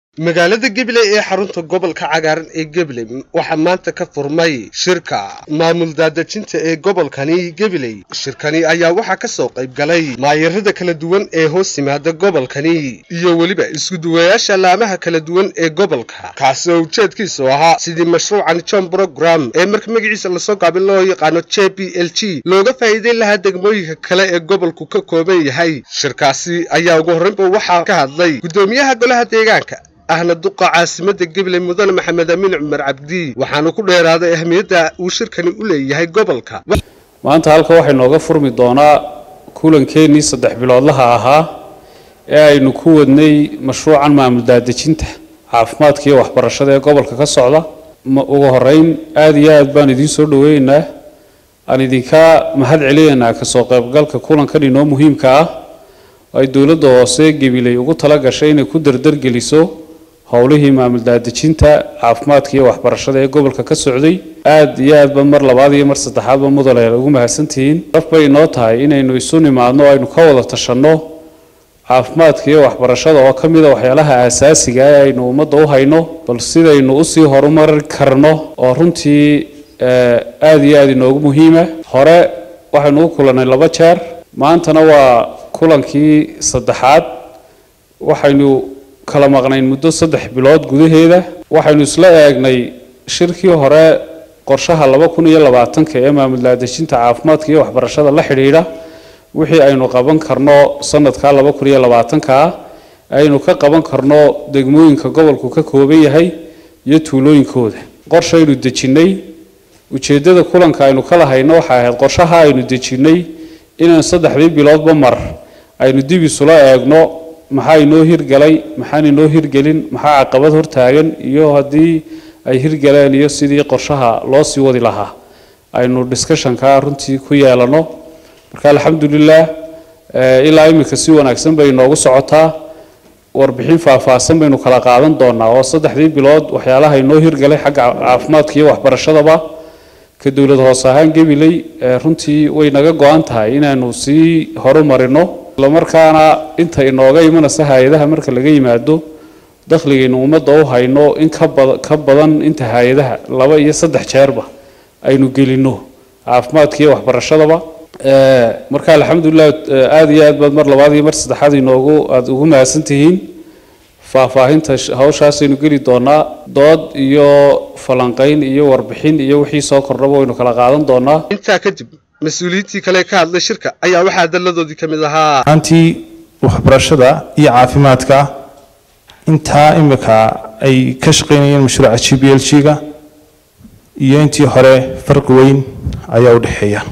magaalada gabiley ee xarunta gobolka cagaaran ee gabiley waxaa maanta ka furmay shirka maamul daadejinta ee gobolkani gabiley shirkani ayaa waxaa ka soo qayb galay maayarada kala duwan ee hoos yimaada gobolkani iyo weliba iskuduwayaasha laamaha kala duwan ee gobolka kaasi oo ujeedkiisu ahaa sidii mashruucan john brogram ee marka magaciisa lasoo gaabin loo yaqaano j b l g looga faa'iideyn lahaa degmooyinka kale ee gobolku ka kooban yahay shirkaasi ayaa ugu horreynba waxaa ka hadlay guddoomiyaha golaha deegaanka ahna duqa caasimada gabiley mudane maxamed amiin cumar cabdi waxaanu ku dheeraaday ahmiyadda uu shirkani u leeyahay gobolka maanta halka waxay nooga furmi doonaa kulankeenii saddex biloodlaha ahaa ee aynu ku wadnay mashruucan maamul daadejinta caafimaadka iyo waxbarashada ee gobolka ka socda ugu horeyn aada iyo aad baan idiin soo dhaweynaynaa aan idinka mahad celinaynaa kasoo qaybgalka kulankan inoo muhiimka ah ay dowladda hoose gabiley ugu tala gashay inay ku dardargeliso howlihii maamul daadejinta caafimaadka iyo waxbarashada ee gobolka ka socday aada iyo aadba mar labaad iyo mar saddexaadba mudane ugu mahadsantihiin daf bay inoo tahay inaynu isu nimaadno aynu ka wada tashanno caafimaadka iyo waxbarashada oo ka mid a waxyaalaha aasaasiga ee aynu ummadda u hayno bal sidaynu usii horumari karno oo runtii aada iyo aada inoogu muhiima hore waxaynu u kulannay laba jeer maantana waa kulankii saddexaad waxaynu kala maqnayn muddo saddex bilood gudaheeda waxaynu isla eegnay shirkii hore qorshaha laba kun iyo labaatanka ee maamul daadejinta caafimaadka iyo waxbarashada la xidhiidha wixii aynu qaban karno sanadka laba kun iyo labaatanka aynu ka qaban karno degmooyinka gobolku ka kooban yahay iyo tuulooyinkooda qorshaynu dejinnay ujeeddada kulanka aynu kala hayno waxay ahayd qorshaha aynu dejinnay inaan saddexdii biloodba mar aynu dib isula eegno maxaa inoo hirgalay maxaan inoo hirgelin maxaa caqabad hortaagan iyo haddii ay hirgaleen iyo sidii qorshaha loo sii wadi lahaa aynu discussionka runtii ku yeelano marka alxamdulilah ilaa iminka si wanaagsan bay inoogu socotaa warbixin faahfaahsan baynu kala qaadan doonaa oo saddexdii bilood waxyaalaha inoo hirgalay xagga caafimaadka iyo waxbarashadaba ka dowlad hoos ahaan gabiley runtii way naga go-an tahay inaanu sii horumarino islamarkaana inta inooga imanaysa hay-adaha marka laga yimaado dakhligaynu ummadda u hayno in ka badan inta hay-adaha laba iyo saddex jeerba aynu gelino caafimaadka iyo waxbarashadaba marka alxamdulilah aada iyo aad baad mar labaad iyo mar saddexaad inoogu aada ugu mahadsantihiin faahfaahinta hawshaasaynu geli doonaa dood iyo falanqayn iyo warbixin iyo wixii soo kordhaba waynu kala qaadan doonaa intaa kadib mas-uuliyiintii kale ka hadlay shirka ayaa waxaa daladoodii ka mid ahaa antii waxbarashada iyo caafimaadka intaa imika ay ka shaqaynayeen mashruuca g b l g-ga iyo intii hore farqi weyn ayaa u dhexeeya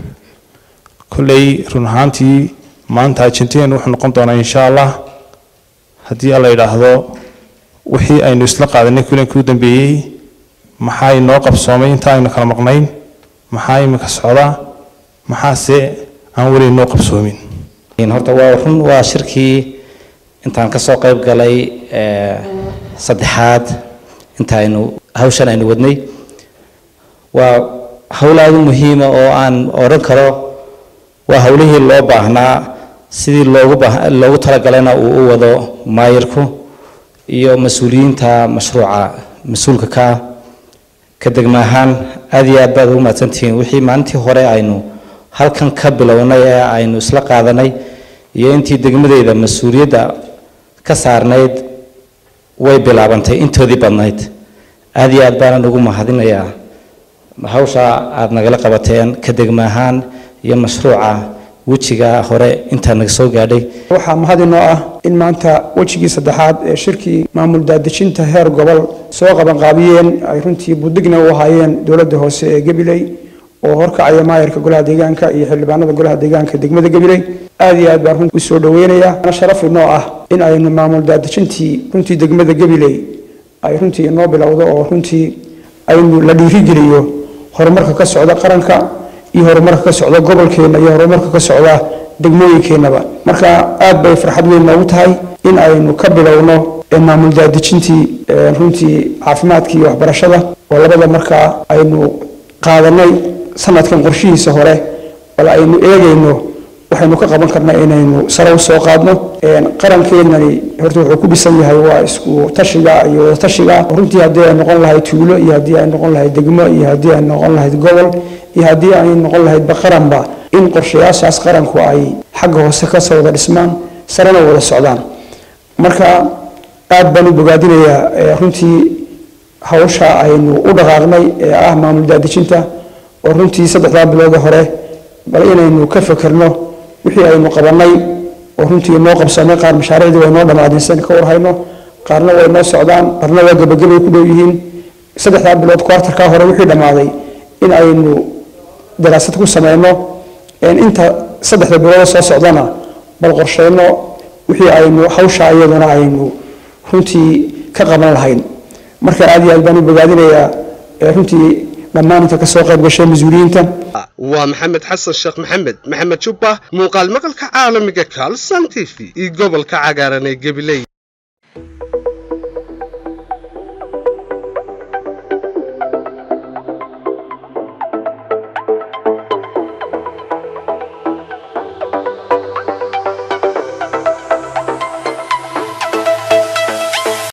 kolley run ahaantii maanta ajenteen wuxuu noqon doonaa insha allah haddii alla yidhaahdo wixii aynu isla qaadanay kulankii u dambeeyey maxaa inoo qabsoomay inta aynu kala maqnayn maxaa imika socdaa maxaase aan weli inoo qabsoomin horta waa run waa shirkii intaan kasoo qayb galay saddexaad inta aynu hawshan aynu wadnay waa hawl aada u muhiima oo aan odhan karo waa hawlihii loo baahnaa sidii loogu loogu talagalana uu u wado maayirku iyo mas-uuliyiinta mashruuca mas-uulka ka ka degma ahaan aada iyo aad baad ugu mahadsantihiin wixii maalintii hore aynu halkan ka bilownay ee aynu isla qaadanay iyo intii degmadeyda mas-uuliyadda ka saarnayd way bilaabantay intoodii badnayd aada iyo aad baanan ugu mahadinayaa hawsha aada nagala qabateen ka degma ahaan iyo mashruuca wejiga hore intaa naga soo gaadhay waxaa mahad inoo ah in maanta wejigii saddexaad ee shirkii maamul daadejinta heer gobol soo qabanqaabiyeen ay runtii budigna u ahaayeen dowladda hoose ee gabiley oo horkacaya maayarka golaha deegaanka iyo xildhibaanada golaha deegaanka degmada gabiley aada iyo aad baan runtii usoo dhaweynaya sharaf inoo ah in aynu maamul daadejintii runtii degmada gabiley ay runtii inoo bilowdo oo runtii aynu la dhiirigeliyo horumarka ka socda qaranka iyo horumarka ka socda gobolkeena iyo horumarka ka socda degmooyinkeenaba marka aad bay farxad weyn noogu tahay in aynu ka bilowno maamul daadejintii runtii caafimaadka iyo waxbarashada oo labada markaa aynu qaadanay sanadkan qorshihiisa hore bal aynu eegayno waxaynu ka qaban karnaa inaynu sare u soo qaadno qarankeenani horta wuxuu ku dhisan yahay waa isku tashiga iyo wada tashiga runtii haddii ay noqon lahayd tuulo iyo haddii ay noqon lahayd degmo iyo haddii ay noqon lahayd gobol iyo haddii ay noqon lahayd baqaranba in qorshayaashaas qaranku ay xagga hoose ka soo wada dhismaan sarena wada socdaan marka aad baan u bogaadinayaa runtii hawsha aynu u dhaqaaqnay ee ah maamul daadejinta oo runtii saddexdaa bilooda hore bal inaynu ka fekerno wixii aynu qabannay oo runtii noo qabsamay qaar mashaariicdii way noo dhammaadeen sidan ka warhayno qaarna way noo socdaan qaarna waa gebagabay ku dhow yihiin saddexdaa bilood kwartarkaa hore wixii dhammaaday in aynu daraasad ku sameyno inta saddexda bilood soo socdana bal qorsheyno wixii aynu hawsha iyaduna aynu runtii ka qaban lahayn marka aad iyo aad baan u bogaadinayaa runtii dhammaan inta kasoo qayb gashay mas-uuliyiinta waa maxamed xasan sheekh maxamed maxamed jubba muuqaal maqalka caalamiga kalson t v iyo gobolka cagaaran ee gabiley